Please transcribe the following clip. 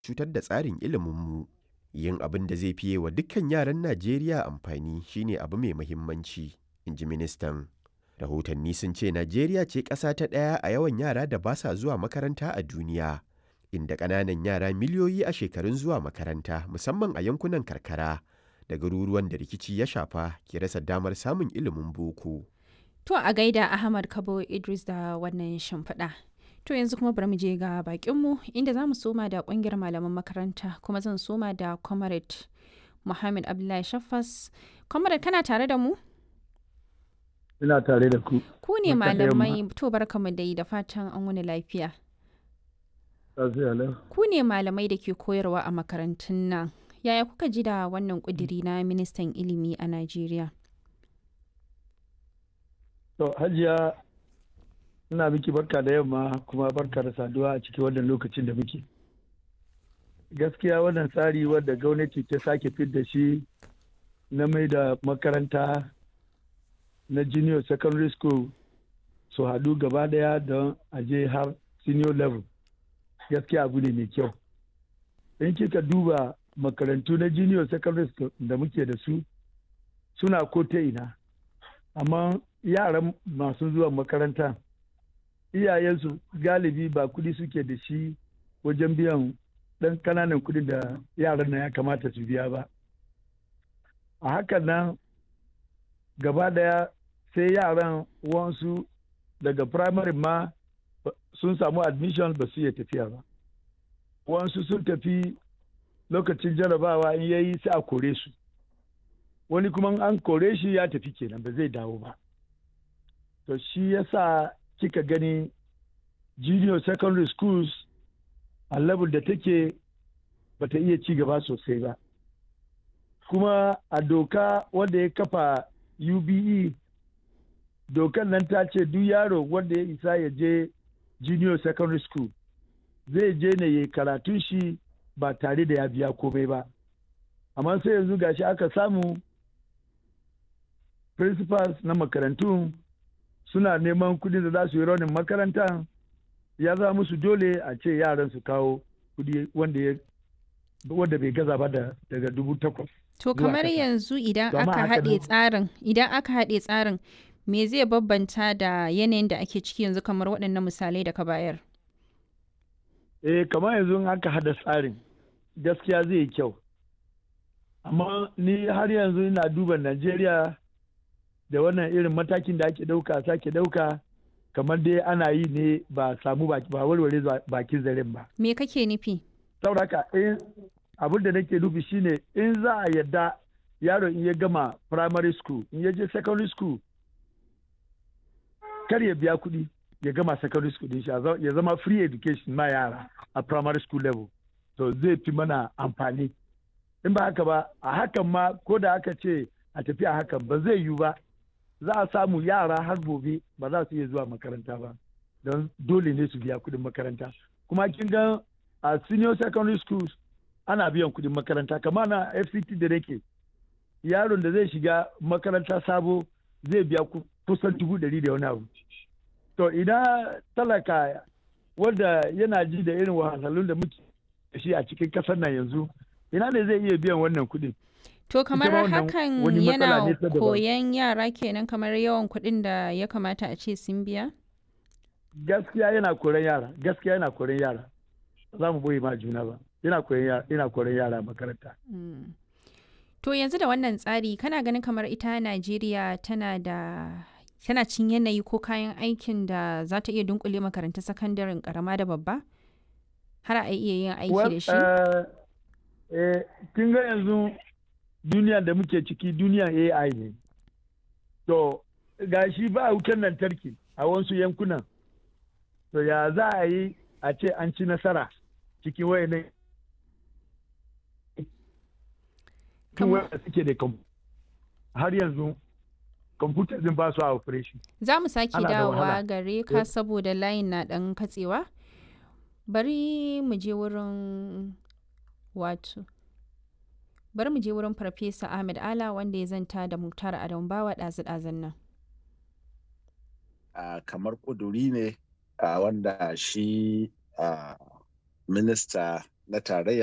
cutar da tsarin iliminmu. Yin abin da zai fiye wa dukkan yaran Najeriya amfani shine abu mai muhimmanci, in ji ministan. Rahotanni sun ce Najeriya ce ƙasa ta ɗaya a yawan yara da ba sa zuwa makaranta a duniya, inda ƙananan yara miliyoyi a shekarun zuwa makaranta musamman a yankunan karkara da garuruwan da rikici ya shafa ke rasa damar samun ilimin boko. To a gaida Ahmad Kabo Idris da wannan shimfiɗa. To yanzu kuma bari mu je ga bakinmu inda za mu soma da ƙungiyar malaman makaranta kuma zan soma da Comrade Muhammad Abdullahi Shaffas. Comrade kana tare da mu? Ina tare da ku. Ku ne malamai to barkamu da yi da fatan an wani lafiya. Ku ne malamai da ke koyarwa a makarantun nan. Yaya kuka ji da wannan ƙudiri na ministan ilimi a Najeriya? To, Hajiya, ina miki barka da yamma kuma barka da saduwa a cikin wannan lokacin da muke. Gaskiya wannan tsari wadda gwamnati ta sake fidda shi na mai da makaranta na junior secondary school su haɗu gaba daya don aje har senior level. Gaskiya abu ne mai kyau. In kika duba makarantu na junior secondary school da muke da su suna ko ta ina. Amma yaran masu zuwa makaranta iyayensu galibi ba kudi suke da shi wajen biyan ɗan kananan kudi da yaran nan ya kamata su biya ba a hakan nan gaba daya sai yaran wansu daga primary ma sun samu admission ba su iya tafiya ba wansu sun tafi lokacin jarabawa in yayi sai a kore su wani kuma an kore shi ya tafi kenan ba zai dawo ba to shi yasa kika gani junior secondary schools a level da take bata iya ci gaba sosai ba kuma a doka wanda ya kafa ube dokan nan ta ce duk yaro wanda ya isa ya je junior secondary school zai je ne ya karatun shi ba tare da ya biya komai ba amma sai yanzu gashi aka samu principals na makarantun suna neman kudi da za su yi raunin makaranta ya zama musu dole a ce yaran su kawo kudi wanda wanda bai gaza ba da daga dubu takwas. To kamar yanzu idan aka haɗe tsarin idan aka haɗe tsarin me zai babbanta da yanayin da ake ciki yanzu kamar waɗannan misalai da ka bayar? Eh kamar yanzu aka haɗa tsarin gaskiya zai yi kyau. Amma ni har yanzu ina duba Najeriya da wannan irin matakin da ake ɗauka sake ɗauka kamar dai ana yi ne ba samu ba warware bakin zaren ba. Me kake nufi? Sauraka in abin da nake nufi shine in za a yadda yaro in ya gama primary school in ya je secondary school kar ya biya kuɗi ya gama secondary school din shi ya zama free education ma yara a primary school level to zai fi mana amfani in ba haka ba a hakan ma ko da aka ce a tafi a hakan ba zai yiwu ba za a samu yara har gobe ba za su iya zuwa makaranta ba don dole ne su biya kudin makaranta kuma kin ga a senior secondary schools ana biyan kudin makaranta kamar na fct da nake yaron da zai shiga makaranta sabo zai biya kusan dubu ɗari da wani abu to idan talaka wanda yana ji da irin wahalhalun da muke da shi a cikin kasar nan yanzu ina ne zai iya biyan wannan kudin To kamar hakan yana koyan yara kenan kamar yawan kuɗin da ya kamata a ce sun biya? Gaskiya yana koran yara, gaskiya yana koran yara. Za mu boye ma juna ba. Yana koran yara makaranta. To yanzu da wannan tsari kana ganin kamar ita Najeriya tana da tana cin yanayi ko kayan aikin da za ta iya dunkule makarantun sakandaren karama da babba? Har a iya yin aiki da shi? Kin ga yanzu duniya da muke ciki duniyan AI ne. To, ga shi ba wutar lantarki a wasu yankunan. To, ya za a yi a ce an ci nasara cikin wayannan wanda suke da har yanzu kwamfuta zin ba su a operation. Za mu sake dawowa gare ka saboda layin na ɗan katsewa. Bari mu je wurin wato. bari mu je wurin farfesa ahmed ala wanda ya zanta da muktar adam bawa ɗazu-ɗazun nan kamar ƙuduri ne wanda shi minista na tarayya